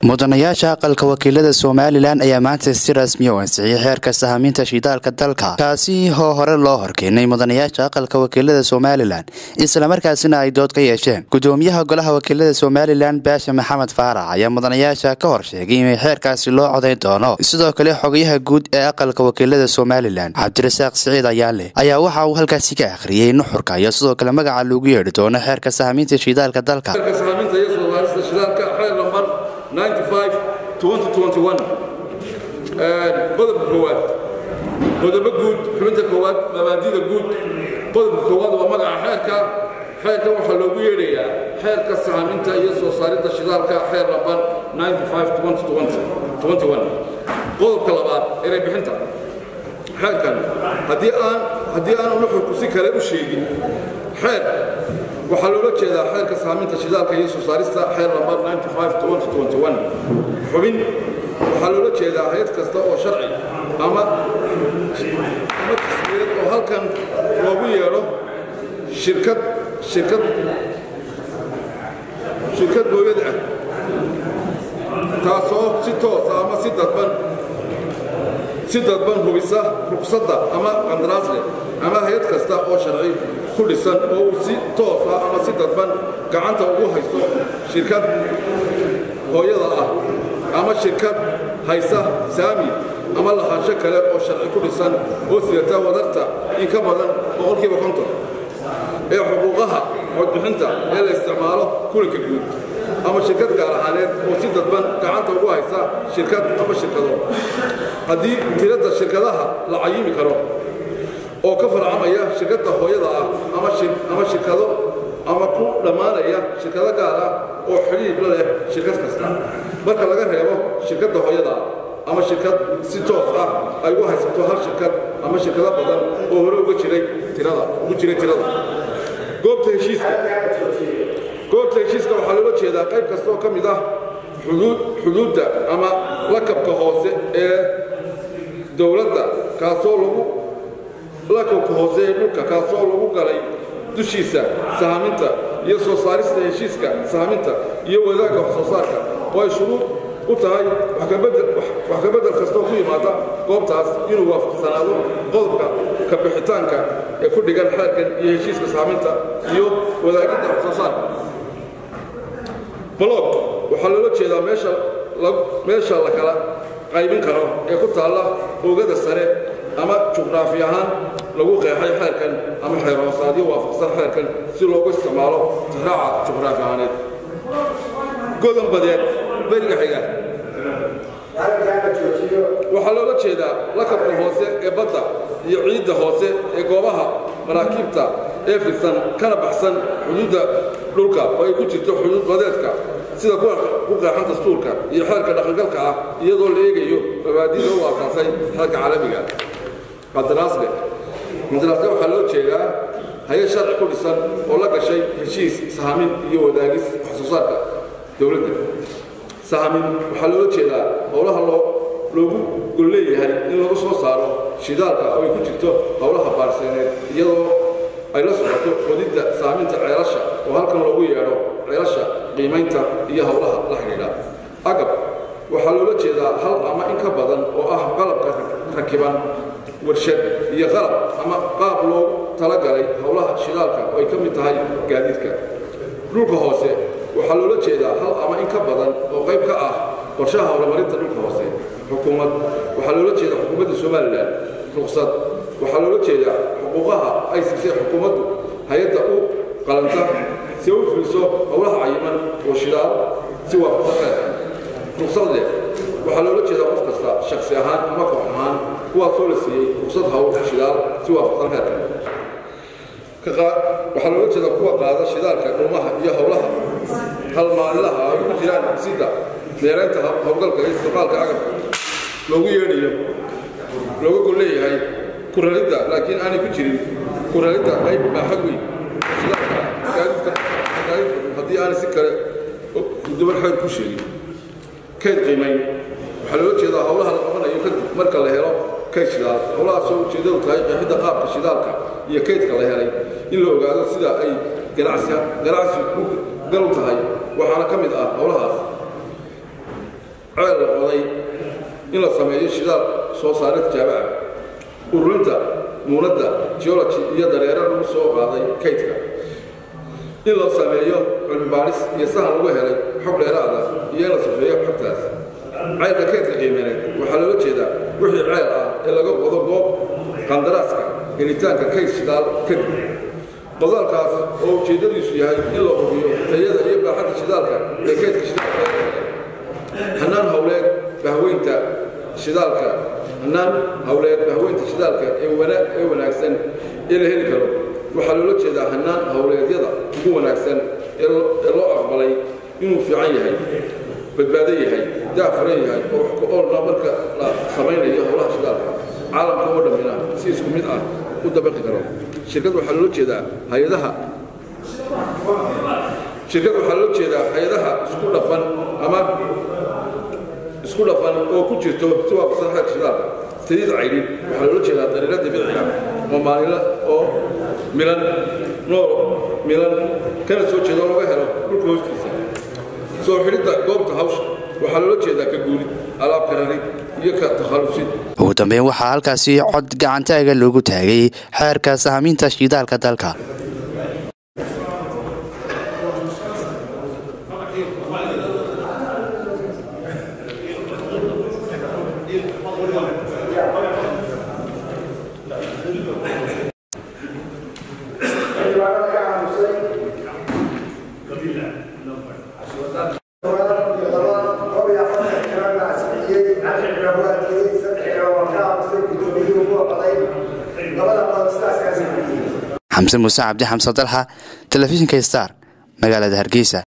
mudanayaasha aqalka wakiilada somalilan ayaa maanta si rasmi u ansixiyey xeerka sahamiinta shidaalka dalka kaasi oo hore loo horkeenay mudanayaasha aqalka wakiilada somalilan islamarkaasina ay dood ka yeesheen gudoomiyaha golaha wakiilada somalilan baasha maxamed faarax ayaa mudanayaasha ka hor sheegay in xeerkaasi loo codayn doono sidoo kale xogayaha guud ee aqalka wakiilada somalilan cabdirasaaq siciid ayaale ayaa waxa uu halkaasi ka akhriyey nuxurka iyo sidoo kale magaca loogu yeedhi doono xeerka sahamiinta shidaalka dalka qodobka koowaad qodobo guud xubinta koowaad mabaadida guud qodobka koowaad waa magaca xeerka xeerkan waxaa loogu yeedhayaa xeerka sahaminta iyo soo saaridda shidaalka xeer lambar qodobka labaad erey bixinta xeerkan haddii aan haddii aanu nuxurku si kale u sheegin xeer waxaa loola jeedaa xeerka sahaminta shidaalka iyo soo saarista xeer lambar xubin waxaa loola jeedaa hay-ad kasta oo sharci ama ama tasmiyad oo halkan loogu yeedho shirkad shirkad shirkad booyad ah taasoo si toosa ama si dadban si dadban hubisa rugsadda ama qandaraas leh ama hay-ad kasta oo sharci ku dhisan oo uu si toosa ama si dadban gacanta ugu haysto shirkad hooyada ah ama shirkad haysa saami ama lahaansho kale oo sharci ku dhisan oo sidata wadarta in ka badan boqolkiiba konton ee xuquuqaha codbixinta ee la isticmaalo kulanka guud ama shirkad gaar ahaaneed oo si dadban gacanta ugu haysa shirkad ama shirkado haddii tiradda shirkadaha la cayimi karo oo ka farcamaya shirkadda hooyada ah ama shirkado ama ku dhammaanaya shirkado gaar ah oo xidhiib la leh shirkad kasta marka laga reebo shirkadda hooyada ama shirkad si toos ah ay u haysato hal shirkad ama shirkado badan oo hore uga jiray tirada ugu jiray tirada goobta heshiiska goobta heshiiska waxaa loola jeedaa qayb kasta oo ka mid ah xuduud xuduudda ama lakabka hoose ee dowladda kaasoo lagu lakabka hoose ee dhulka kaasoo lagu galay dushiisa sahaminta iyo soo saarista heshiiska sahaminta iyo wadaagga wax soo saarka oo ay shuruud u tahay wax ka beddel kastoo ku yimaada goobtaas inuu waafaqsanaado qodobka ka bixitaanka ee ku dhigan xeerkan iyo heshiiska sahaminta iyo wadaagidda wax soo saarka blog waxaa loola jeedaa meesha la kala qaybin karo ee ku taalla oogada sare ama juqraafi ahaan lagu qeexay xeerkan ama xeerhoosaadyo waafaqsan xeerkan si loogu isticmaalo tixraaca juqraafi ahaaneed godan badeed beriga xiga waxaa loola jeedaa lakabka hoose ee badda iyo ciidda hoose ee goobaha maraakiibta ee fidsan kana baxsan xuduudda dhulka oo ay ku jirto xuduud badeedka sida ku qeexan dastuurka iyo xeerka dhaqangalka ah iyadoo la eegayo mabaadida u aasaasay xeerka caalamiga qandaraasle qandaraasle waxaa loo jeedaa hay-ad sharci ku dhisan oo la gashay heshiis sahamin iyo wadaagis wax soo saarka dowladda sahamin waxaa loola jeedaa howlaha loogu gol leeyahay in lagu soo saaro shidaalka oo ay ku jirto howlaha baarseneed iyadoo ay la socoto qodidda sahaminta ceelasha oo halkan loogu yeedho ceelasha qiimaynta iyo howlaha la xidhiidha agab waxaa loola jeedaa hal ama in ka badan oo ah qalabka rakiban warshad iyo qalab ama qaab loogu talagalay howlaha shidaalka oo ay ka mid tahay gaadiidka dhulka hoose waxaa loola jeedaa hal ama in ka badan oo qayb ka ah qorshaha horumarinta dhulka hoose xukuumad waxaa loola jeedaa xukuumadda somalilan ruqsad waxaa loola jeedaa xuquuqaha ay siisay xukuumaddu hay-adda u qalanta si u fuliso howlaha cayiman oo shidaal si waafaqsan xeerka ruqsad leh waxaa loola jeedaa qof kasta shaksi ahaan ama koox ahaan kuwaasoo la siiyey ruqsad hawl shidaal si waafaqsan xeerka waxaa loola jeedaa kuwa qaada shidaalka dhuumaha iyo howlaha halmaalilaha ay ku jiraan sida meeraynta howlgalka iyo istiqaalka agabka loogu yeedhayo looga gol leeyahay ku raridda laakiin aanay ku jirin ku raridda qayb baaxad weyn shidaalka gaadiidka haddii aanay si kale duban xeer ku sheegin kayd qiimayn waxaa loola jeedaa howlaha la qabanayo kadib marka la helo kayd shidaal howlahaasoo ujeeddadu tahay qeexidda qaabka shidaalka iyo kaydka la helay in la ogaado sida ay ganacsi ganacsi u gal u tahay waxaana ka mid ah howlahaas ceel la qoday in la sameeyo shidaal soo saare tijaabo ah ururinta muunadda geology iyo dareero lagu soo qaaday kaydka in la sameeyo cilmibaaris iyo sahan lagu helay xog dheeraada iyo in la safeeyo xogtaas ceelka kaydka qiimeneed waxaa loola jeedaa wixii ceel ah ee laga qodo goob qandaraaska helitaanka kayd shidaal kadib qodaalkaas oo ujeeddadiisu yahay in la hubiyo tayada iyo baaxadda shidaalka ee kaydka shidaalka hanaan hawleed bahweynta shidaalka hanaan hawleed bahweynta shidaalka ee wanaagsan ee la heli karo waxaa loola jeedaa hanaan hawleedyada ugu wanaagsan ee loo aqbalay inuu fiican yahay badbaado yahay daafuran yahay oo wax ku oolna marka la samaynayo howlaha shidaalka caalamka oo dhammina si isku mid ah u dabaqi karo shirkad waxaa loola jeedaa hay-adaha shirkad waxaa loola jeedaa hay-adaha isku dhafan ama isku dhafan oo ku jirto si waafaqsan xeerka shidaalka saliid caydhin waxaa loola jeedaa dariiro dabiici ah oo maalinla oo milan nool milan kana soo jeedo laga helo dhulka hoostiisa soo xidhidda goobta hawsha waxaa loola jeedaa ka guulid alaabka rarid iyo ka takhalusid ugu dambeyn waxaa halkaasi cod gacantaaga loogu taagay xeerka sahamiinta shidaalka dalka xamse muuse cabdi xamse dalxa telefishinka star magaalada hargeysa